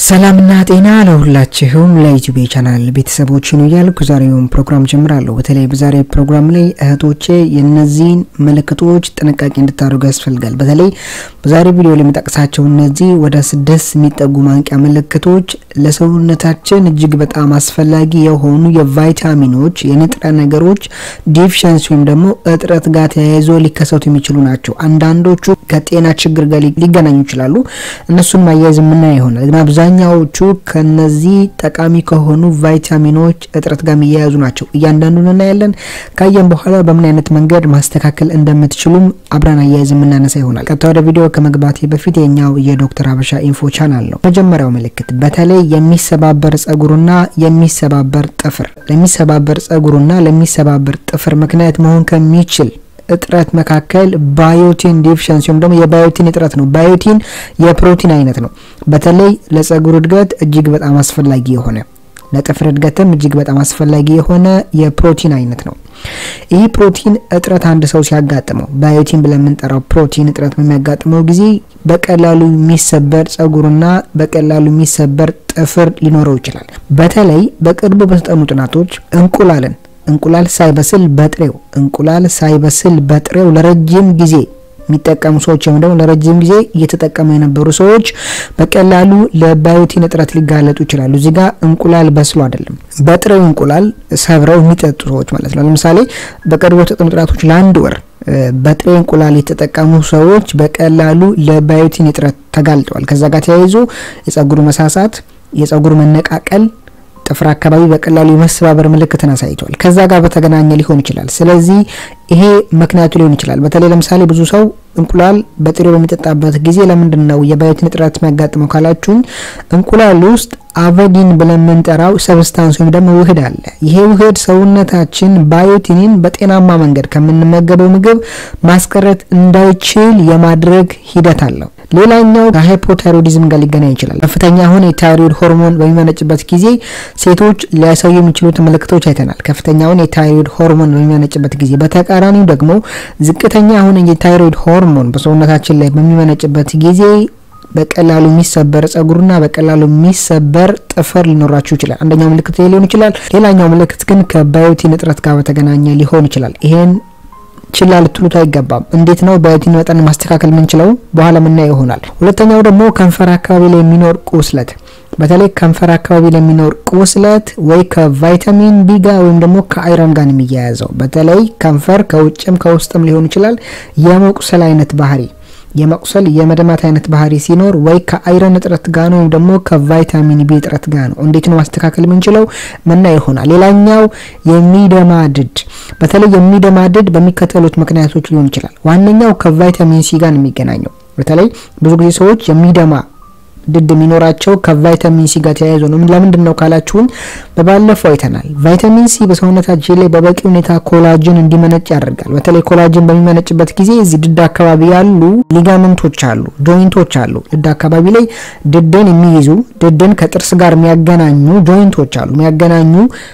ሰላምና ጤና ለሁላችሁም ለዩቲዩብ ቻናል ቤተሰቦች ነው እያልኩ ዛሬውን ፕሮግራም ጀምራለሁ። በተለይ በዛሬ ፕሮግራም ላይ እህቶቼ የነዚህን ምልክቶች ጥንቃቄ እንድታደርጉ ያስፈልጋል። በተለይ በዛሬ ቪዲዮ ላይ የምጠቅሳቸው እነዚህ ወደ ስድስት የሚጠጉ ማንቂያ ምልክቶች ለሰውነታችን እጅግ በጣም አስፈላጊ የሆኑ የቫይታሚኖች የንጥረ ነገሮች ዲፊሸንሲ ወይም ደግሞ እጥረት ጋር ተያይዞ ሊከሰቱ የሚችሉ ናቸው። አንዳንዶቹ ከጤና ችግር ጋር ሊገናኙ ይችላሉ። እነሱን ማያያዝ የምናየው ይሆናል ግን አብዛኛዎቹ ከነዚህ ጠቃሚ ከሆኑ ቫይታሚኖች እጥረት ጋር የሚያያዙ ናቸው። እያንዳንዱን እናያለን። ካየን በኋላ በምን አይነት መንገድ ማስተካከል እንደምትችሉም አብረን አያይዝ የምናነሳ ይሆናል። ቀጥታ ወደ ቪዲዮ ከመግባቴ በፊት የኛው የዶክተር ሀበሻ ኢንፎ ቻናል ነው። መጀመሪያው ምልክት በተለይ የሚሰባበር ጸጉርና የሚሰባበር ጥፍር ለሚሰባበር ጸጉርና ለሚሰባበር ጥፍር ምክንያት መሆን ከሚችል እጥረት መካከል ባዮቲን ዲፊሸንሲ ወይም ደግሞ የባዮቲን እጥረት ነው። ባዮቲን የፕሮቲን አይነት ነው። በተለይ ለጸጉር እድገት እጅግ በጣም አስፈላጊ የሆነ ለጥፍር እድገትም እጅግ በጣም አስፈላጊ የሆነ የፕሮቲን አይነት ነው። ይህ ፕሮቲን እጥረት አንድ ሰው ሲያጋጥመው ባዮቲን ብለን የምንጠራው ፕሮቲን እጥረት በሚያጋጥመው ጊዜ በቀላሉ የሚሰበር ጸጉርና በቀላሉ የሚሰበር ጥፍር ሊኖረው ይችላል። በተለይ በቅርቡ በተጠኑ ጥናቶች እንቁላልን እንቁላል ሳይበስል በጥሬው እንቁላል ሳይበስል በጥሬው ለረጅም ጊዜ የሚጠቀሙ ሰዎች ወይም ደግሞ ለረጅም ጊዜ እየተጠቀሙ የነበሩ ሰዎች በቀላሉ ለባዮቲን እጥረት ሊጋለጡ ይችላሉ። እዚህ ጋር እንቁላል በስሎ አይደለም፣ በጥሬው እንቁላል ሰብረው የሚጠጡ ሰዎች ማለት ነው። ለምሳሌ በቅርቡ የተጠኑ ጥናቶች ለአንድ ወር በጥሬ እንቁላል የተጠቀሙ ሰዎች በቀላሉ ለባዮቲን እጥረት ተጋልጠዋል። ከዛ ጋር ተያይዞ የጸጉሩ መሳሳት፣ የጸጉሩ መነቃቀል ጥፍር አካባቢ በቀላሉ የመሰባበር ምልክትን አሳይቷል። ከዛ ጋር በተገናኘ ሊሆን ይችላል። ስለዚህ ይሄ ምክንያቱ ሊሆን ይችላል። በተለይ ለምሳሌ ብዙ ሰው እንቁላል በጥሬው በሚጠጣበት ጊዜ ለምንድን ነው የባዮቲን እጥረት የሚያጋጥመው ካላችሁኝ፣ እንቁላል ውስጥ አቨዲን ብለን የምንጠራው ሰብስታንስ ወይም ደግሞ ውህድ አለ። ይሄ ውህድ ሰውነታችን ባዮቲንን በጤናማ መንገድ ከምንመገበው ምግብ ማስቀረት እንዳይችል የማድረግ ሂደት አለው። ሌላኛው ከሃይፖታይሮዲዝም ጋር ሊገናኝ ይችላል። ከፍተኛ የሆነ የታይሮይድ ሆርሞን በሚመነጭበት ጊዜ ሴቶች ሊያሳዩ የሚችሉት ምልክቶች አይተናል። ከፍተኛውን የታይሮይድ ሆርሞን በሚመነጭበት ጊዜ፣ በተቃራኒው ደግሞ ዝቅተኛ የሆነ የታይሮይድ ሆርሞን በሰውነታችን ላይ በሚመነጭበት ጊዜ በቀላሉ የሚሰበር ጸጉርና በቀላሉ የሚሰበር ጥፍር ሊኖራችሁ ይችላል። አንደኛው ምልክት ሊሆን ይችላል። ሌላኛው ምልክት ግን ከባዮቲን እጥረት ጋር በተገናኘ ሊሆን ይችላል። ይሄን ችላ ልትሉት አይገባም። እንዴት ነው ባዮቲን መጠን ማስተካከል የምንችለው? በኋላ ምናየው ይሆናል። ሁለተኛው ደግሞ ከንፈር አካባቢ ላይ የሚኖር ቁስለት በተለይ ከንፈር አካባቢ ለሚኖር ቁስለት ወይ ከቫይታሚን ቢ ጋር ወይም ደግሞ ከአይረን ጋር የሚያያዘው በተለይ ከንፈር ከውጭም ከውስጥም ሊሆን ይችላል የመቁሰል አይነት ባህሪ የመቁሰል የመደማት አይነት ባህሪ ሲኖር ወይ ከአይረን እጥረት ጋር ነው ወይም ደግሞ ከቫይታሚን ቢ እጥረት ጋር ነው። እንዴት ነው ማስተካከል የምንችለው? ምና ይሆናል። ሌላኛው የሚደማድድ በተለይ የሚደማድድ በሚከተሉት ምክንያቶች ሊሆን ይችላል። ዋነኛው ከቫይታሚን ሲ ጋር ነው የሚገናኘው። በተለይ ብዙ ጊዜ ሰዎች የሚደማ ድድ የሚኖራቸው ከቫይታሚን ሲ ጋር ተያይዞ ነው። ለምንድን ነው ካላችሁን በባለፈው አይተናል። ቫይታሚን ሲ በሰውነታችን ላይ በበቂ ሁኔታ ኮላጅን እንዲመነጭ ያደርጋል። በተለይ ኮላጅን በሚመነጭበት ጊዜ እዚህ ድድ አካባቢ ያሉ ሊጋመንቶች አሉ፣ ጆይንቶች አሉ። ድድ አካባቢ ላይ ድድን የሚይዙ ድድን ከጥርስ ጋር የሚያገናኙ ጆይንቶች አሉ፣ የሚያገናኙ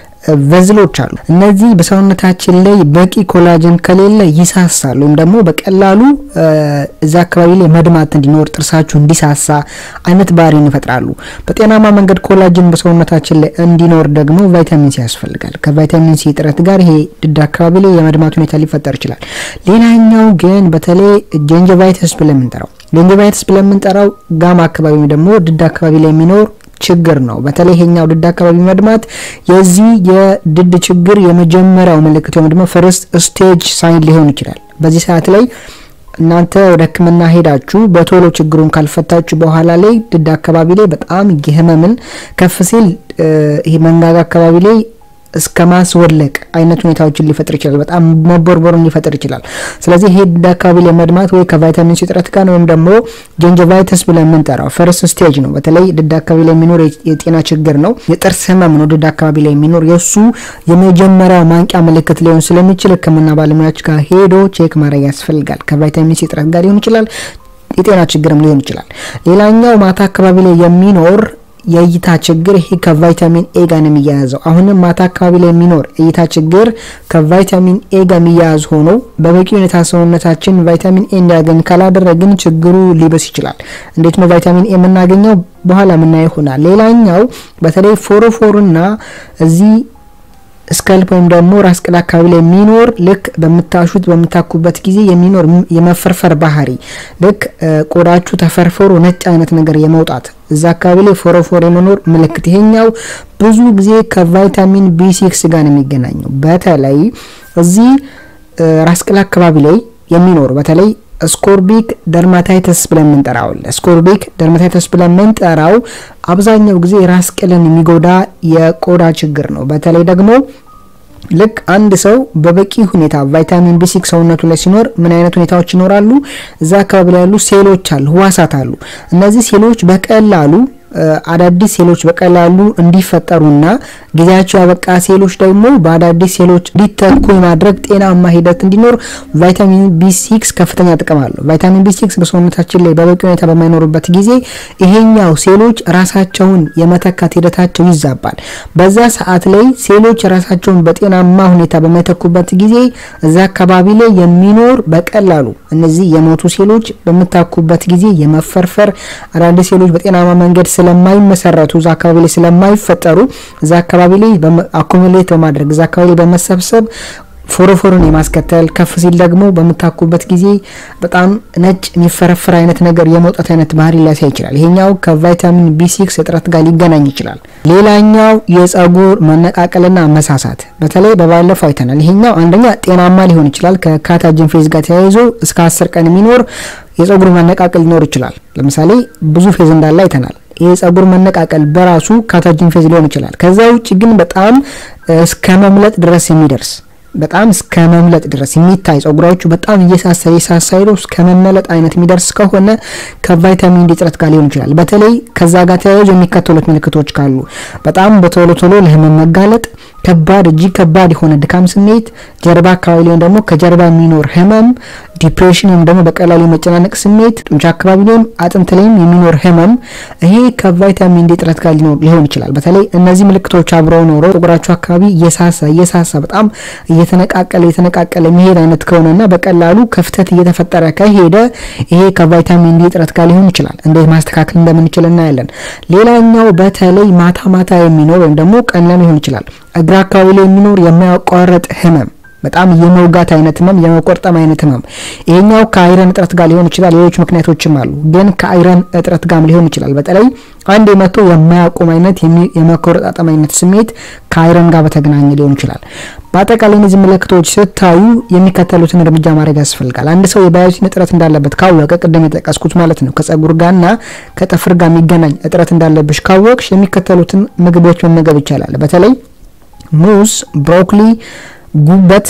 ቨዝሎች አሉ። እነዚህ በሰውነታችን ላይ በቂ ኮላጅን ከሌለ ይሳሳሉ፣ ወይም ደግሞ በቀላሉ እዛ አካባቢ ላይ መድማት እንዲኖር ጥርሳችሁ እንዲሳሳ አይነት ባህሪን ይፈጥራሉ። በጤናማ መንገድ ኮላጅን በሰውነታችን ላይ እንዲኖር ደግሞ ቫይታሚን ሲ ያስፈልጋል። ከቫይታሚን ሲ እጥረት ጋር ይሄ ድድ አካባቢ ላይ የመድማት ሁኔታ ሊፈጠር ይችላል። ሌላኛው ግን በተለይ ጀንጀቫይተስ ብለን የምንጠራው ጀንጀቫይተስ ብለን የምንጠራው ጋማ አካባቢ ደግሞ ድድ አካባቢ ላይ የሚኖር ችግር ነው። በተለይ ይሄኛው ድድ አካባቢ መድማት የዚህ የድድ ችግር የመጀመሪያው ምልክት ወይም ደግሞ ፈርስት ስቴጅ ሳይን ሊሆን ይችላል። በዚህ ሰዓት ላይ እናንተ ወደ ሕክምና ሄዳችሁ በቶሎ ችግሩን ካልፈታችሁ በኋላ ላይ ድድ አካባቢ ላይ በጣም የህመምን ከፍ ሲል ይሄ መንጋጋ አካባቢ ላይ እስከ ማስወለቅ አይነት ሁኔታዎችን ሊፈጥር ይችላል። በጣም መቦርቦርን ሊፈጥር ይችላል። ስለዚህ ይሄ ድድ አካባቢ ላይ መድማት ወይ ከቫይታሚን ሲ እጥረት ጋር ወይም ደግሞ ጀንጀቫይተስ ብለን የምንጠራው ፈርስት ስቴጅ ነው። በተለይ ድድ አካባቢ ላይ የሚኖር የጤና ችግር ነው። የጥርስ ህመም ነው። ድድ አካባቢ ላይ የሚኖር የእሱ የመጀመሪያው ማንቂያ ምልክት ሊሆን ስለሚችል ህክምና ባለሙያዎች ጋር ሄዶ ቼክ ማድረግ ያስፈልጋል። ከቫይታሚን ሲ እጥረት ጋር ሊሆን ይችላል። የጤና ችግርም ሊሆን ይችላል። ሌላኛው ማታ አካባቢ ላይ የሚኖር የእይታ ችግር ይሄ ከቫይታሚን ኤ ጋር ነው የሚያያዘው። አሁንም ማታ አካባቢ ላይ የሚኖር እይታ ችግር ከቫይታሚን ኤ ጋር የሚያያዝ ሆኖ በበቂ ሁኔታ ሰውነታችን ቫይታሚን ኤ እንዲያገኝ ካላደረግን ችግሩ ሊበስ ይችላል። እንዴት ነው ቫይታሚን ኤ የምናገኘው? በኋላ የምናየው ይሆናል። ሌላኛው በተለይ ፎሮፎርና እዚህ ስከልፕ ወይም ደግሞ ራስ ቅል አካባቢ ላይ የሚኖር ልክ በምታሹት በምታኩበት ጊዜ የሚኖር የመፈርፈር ባህሪ ልክ ቆዳችሁ ተፈርፍሮ ነጭ አይነት ነገር የመውጣት እዛ አካባቢ ላይ ፎሮፎር የመኖር ምልክት፣ ይሄኛው ብዙ ጊዜ ከቫይታሚን ቢ ሲክስ ጋር ነው የሚገናኘው። በተለይ እዚህ ራስ ቅል አካባቢ ላይ የሚኖር በተለይ ስኮርቢክ ደርማታይተስ ብለን የምንጠራው ስኮርቢክ ደርማታይተስ ብለን የምንጠራው አብዛኛው ጊዜ ራስ ቅልን የሚጎዳ የቆዳ ችግር ነው። በተለይ ደግሞ ልክ አንድ ሰው በበቂ ሁኔታ ቫይታሚን ቢ ሲክስ ሰውነቱ ላይ ሲኖር ምን አይነት ሁኔታዎች ይኖራሉ? እዛ አካባቢ ላይ ያሉ ሴሎች አሉ፣ ህዋሳት አሉ። እነዚህ ሴሎች በቀላሉ አዳዲስ ሴሎች በቀላሉ እንዲፈጠሩና ጊዜያቸው ያበቃ ሴሎች ደግሞ በአዳዲስ ሴሎች እንዲተኩ የማድረግ ጤናማ ሂደት እንዲኖር ቫይታሚን ቢ ሲክስ ከፍተኛ ጥቅም አለው። ቫይታሚን ቢ ሲክስ በሰውነታችን ላይ በበቂ ሁኔታ በማይኖርበት ጊዜ ይሄኛው ሴሎች ራሳቸውን የመተካት ሂደታቸው ይዛባል። በዛ ሰዓት ላይ ሴሎች ራሳቸውን በጤናማ ሁኔታ በማይተኩበት ጊዜ እዛ አካባቢ ላይ የሚኖር በቀላሉ እነዚህ የሞቱ ሴሎች በምታኩበት ጊዜ የመፈርፈር አዳዲስ ሴሎች በጤናማ መንገድ ስለማይመሰረቱ እዛ አካባቢ ላይ ስለማይፈጠሩ እዛ አካባቢ ላይ አኮሚሌት በማድረግ እዛ አካባቢ ላይ በመሰብሰብ ፎሮፎርን የማስከተል ከፍ ሲል ደግሞ በምታኩበት ጊዜ በጣም ነጭ የሚፈረፍር አይነት ነገር የመውጣት አይነት ባህሪ ሊያሳይ ይችላል። ይሄኛው ከቫይታሚን ቢ ሲክስ እጥረት ጋር ሊገናኝ ይችላል። ሌላኛው የጸጉር መነቃቀልና መሳሳት በተለይ በባለፈው አይተናል። ይሄኛው አንደኛ ጤናማ ሊሆን ይችላል። ከካታጅን ፌዝ ጋር ተያይዞ እስከ አስር ቀን የሚኖር የጸጉር መነቃቀል ሊኖር ይችላል። ለምሳሌ ብዙ ፌዝ እንዳለ አይተናል። የጸጉር መነቃቀል በራሱ ካታጅን ፌዝ ሊሆን ይችላል። ከዛ ውጭ ግን በጣም እስከ መምለጥ ድረስ የሚደርስ በጣም እስከ መምለጥ ድረስ የሚታይ ጸጉራችሁ በጣም እየሳሳ እየሳሳ ሄዶ እስከ መመለጥ አይነት የሚደርስ ከሆነ ከቫይታሚን ዲ እጥረት ጋር ሊሆን ይችላል። በተለይ ከዛ ጋር ተያይዞ የሚከተሉት ምልክቶች ካሉ በጣም በቶሎ ቶሎ ለህመም መጋለጥ፣ ከባድ እጅግ ከባድ የሆነ ድካም ስሜት፣ ጀርባ አካባቢ ላይም ደግሞ ከጀርባ የሚኖር ህመም፣ ዲፕሬሽን ወይም ደግሞ በቀላሉ የመጨናነቅ ስሜት፣ ጡንቻ አካባቢ ላይም አጥንት ላይም የሚኖር ህመም፣ ይሄ ከቫይታሚን ዲ እጥረት ጋር ሊሆን ይችላል። በተለይ እነዚህ ምልክቶች አብረው ኖረው ጸጉራችሁ አካባቢ እየሳሳ እየሳሳ በጣም እየተነቃቀለ እየተነቃቀለ የሚሄድ አይነት ከሆነና በቀላሉ ክፍተት እየተፈጠረ ከሄደ ይሄ ከቫይታሚን ዲ እጥረት ጋር ሊሆን ይችላል። እንዴት ማስተካከል እንደምንችል እናያለን። ሌላኛው በተለይ ማታ ማታ የሚኖር ወይም ደግሞ ቀን ላይ ሊሆን ይችላል እግር አካባቢ ላይ የሚኖር የማያቋርጥ ህመም በጣም የመውጋት አይነት ህመም፣ የመቆርጠም አይነት ህመም። ይሄኛው ከአይረን እጥረት ጋር ሊሆን ይችላል። ሌሎች ምክንያቶችም አሉ፣ ግን ከአይረን እጥረት ጋር ሊሆን ይችላል። በተለይ አንድ የመቶ የማያቆም አይነት የመቆረጣጠም አይነት ስሜት ከአይረን ጋር በተገናኘ ሊሆን ይችላል። በአጠቃላይ እነዚህ ምልክቶች ስታዩ የሚከተሉትን እርምጃ ማድረግ ያስፈልጋል። አንድ ሰው የባዮቲን እጥረት እንዳለበት ካወቀ ቅድም የጠቀስኩት ማለት ነው ከጸጉር ጋርና ከጥፍር ጋር የሚገናኝ እጥረት እንዳለብሽ ካወቅሽ የሚከተሉትን ምግቦች መመገብ ይቻላል። በተለይ ሙዝ፣ ብሮኮሊ ጉበት፣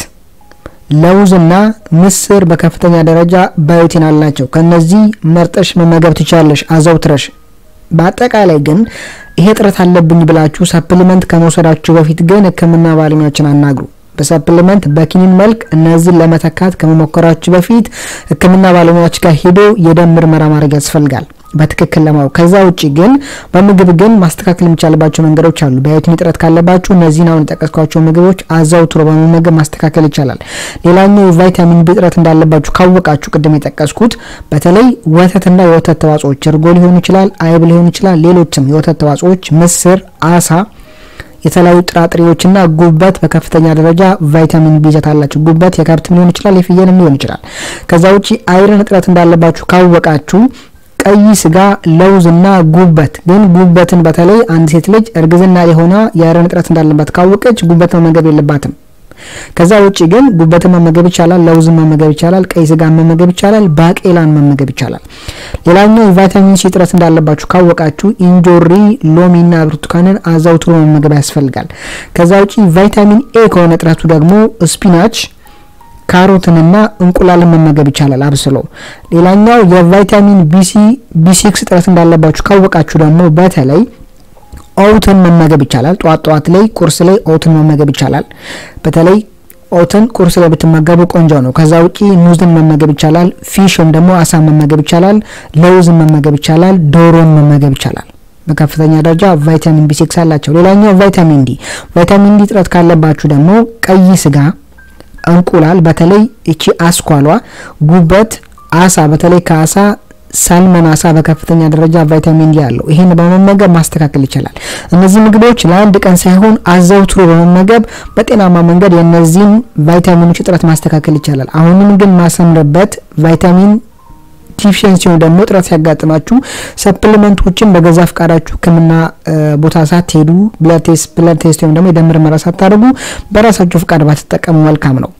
ለውዝና ምስር በከፍተኛ ደረጃ ባዮቲን አላቸው። ከነዚህ መርጠሽ መመገብ ትችላለሽ አዘውትረሽ። በአጠቃላይ ግን ይሄ እጥረት አለብኝ ብላችሁ ሰፕሊመንት ከመውሰዳችሁ በፊት ግን ሕክምና ባለሙያዎችን አናግሩ። በሰፕሊመንት በኪኒን መልክ እነዚህን ለመተካት ከመሞከራችሁ በፊት ሕክምና ባለሙያዎች ጋር ሄዶ የደም ምርመራ ማድረግ ያስፈልጋል በትክክል ለማወቅ። ከዛ ውጭ ግን በምግብ ግን ማስተካከል የሚቻልባቸው መንገዶች አሉ። ባዮቲን እጥረት ካለባችሁ እነዚህን አሁን የጠቀስኳቸው ምግቦች አዘውትሮ በመመገብ ማስተካከል ይቻላል። ሌላኛው የቫይታሚን ቢ እጥረት እንዳለባችሁ ካወቃችሁ ቅድም የጠቀስኩት በተለይ ወተትና የወተት ተዋጽኦች እርጎ ሊሆን ይችላል፣ አይብ ሊሆን ይችላል፣ ሌሎችም የወተት ተዋጽኦች፣ ምስር፣ አሳ የተለያዩ ጥራጥሬዎችና ጉበት በከፍተኛ ደረጃ ቫይታሚን ቢ ይዘት አላቸው። ጉበት የከብትም ሊሆን ይችላል፣ የፍየልም ሊሆን ይችላል። ከዛ ውጪ አይረን እጥረት እንዳለባችሁ ካወቃችሁ ቀይ ስጋ፣ ለውዝና ጉበት ግን ጉበትን በተለይ አንድ ሴት ልጅ እርግዝና የሆነ የአይረን እጥረት እንዳለባት ካወቀች ጉበት መመገብ የለባትም። ከዛ ውጪ ግን ጉበትን መመገብ ይቻላል፣ ለውዝን መመገብ ይቻላል፣ ቀይ ስጋን መመገብ ይቻላል፣ ባቄላን መመገብ ይቻላል። ሌላኛው የቫይታሚን ሲ እጥረት እንዳለባችሁ ካወቃችሁ እንጆሪ፣ ሎሚና ብርቱካንን አዘውትሮ መመገብ ያስፈልጋል። ከዛ ውጪ ቫይታሚን ኤ ከሆነ እጥረቱ ደግሞ ስፒናች ካሮትንና እንቁላልን መመገብ ይቻላል አብስሎ። ሌላኛው የቫይታሚን ቢሲ ቢ6 እጥረት እንዳለባችሁ ካወቃችሁ ደግሞ በተለይ ኦውትን መመገብ ይቻላል። ጠዋት ጠዋት ላይ ቁርስ ላይ ኦውትን መመገብ ይቻላል። በተለይ ኦትን ቁርስ ላይ ብትመገቡ ቆንጆ ነው። ከዛ ውጪ ሙዝን መመገብ ይቻላል። ፊሽ ወይም ደግሞ አሳ መመገብ ይቻላል። ለውዝን መመገብ ይቻላል። ዶሮን መመገብ ይቻላል። በከፍተኛ ደረጃ ቫይታሚን ቢ ሲክስ አላቸው። ሌላኛው ቫይታሚን ዲ። ቫይታሚን ዲ እጥረት ካለባችሁ ደግሞ ቀይ ስጋ፣ እንቁላል፣ በተለይ እቺ አስኳሏ፣ ጉበት፣ አሳ፣ በተለይ ከአሳ ሳልመን አሳ በከፍተኛ ደረጃ ቫይታሚን ዲ አለው። ይህን በመመገብ ማስተካከል ይቻላል። እነዚህ ምግቦች ለአንድ ቀን ሳይሆን አዘውትሮ በመመገብ በጤናማ መንገድ የእነዚህን ቫይታሚኖች እጥረት ማስተካከል ይቻላል። አሁንም ግን ማሰምርበት ቫይታሚን ዲፊሽንሲ ወይም ደግሞ እጥረት ሲያጋጥማችሁ ሰፕሊመንቶችን በገዛ ፍቃዳችሁ ሕክምና ቦታ ሳትሄዱ ብለድ ቴስት ወይም ደግሞ የደም ምርመራ ሳታደርጉ በራሳችሁ ፍቃድ ባትጠቀሙ መልካም ነው።